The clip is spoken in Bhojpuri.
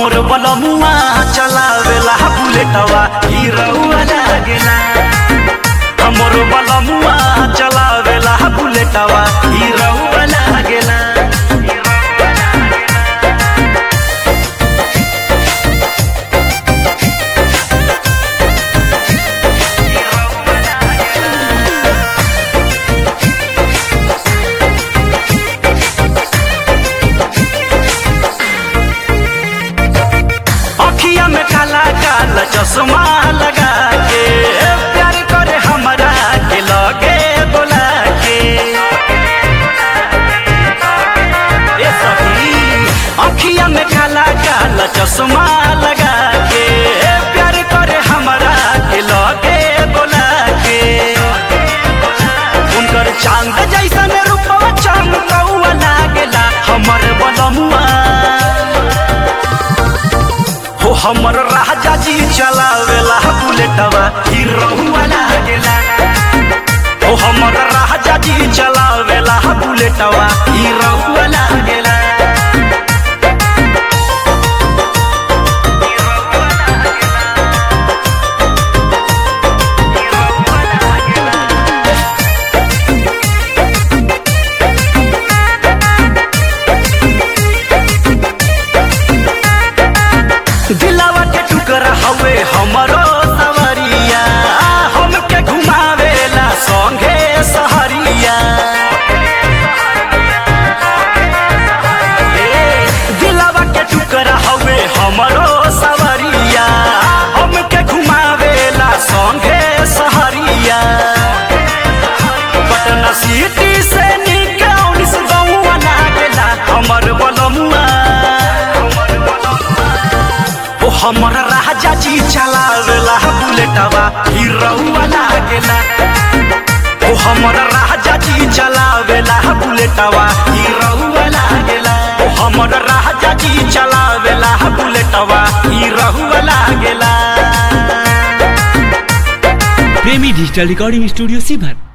हमर बलमुआ चलावेला बुलेटवा हीरोवा लागेला हमर बलमुआ चलावेला बुलेटवा हीरोवा लागेला अखिया में काला काला चश्मा लगा के प्यार करे हमरा के लगे बोला के ए सखी अखिया में काला काला चश्मा लगा के प्यार करे हमरा के लगे बोला के उनकर चांद जैसन रूपवा चमकौआ लागेला हमर बलमुआ हो हमर राजा जी चलावेला बुलेटवा हीरोवा लागेला हो हमर राजा जी चलावेला बुलेटवा हीरोवा लागेला दिलावा के टुकड़ा हवे हमरो सवरिया हमके घुमावेला संगे सहरिया ए, दिलावा के टुकड़ा हवे हमरो सवरिया हमके घुमावेला संगे सहरिया पटना सिटी से निकौन से गौवा लागेला हमर बलमुआ ओ हमर राजा जी चलावेला बुलेटवा हीरोवा लागेला ओ हमर राजा जी चलावेला बुलेटवा हीरोवा लागेला ओ हमर राजा जी चलावेला बुलेटवा हीरोवा लागेला प्रेमी डिजिटल रिकॉर्डिंग स्टूडियो सिभर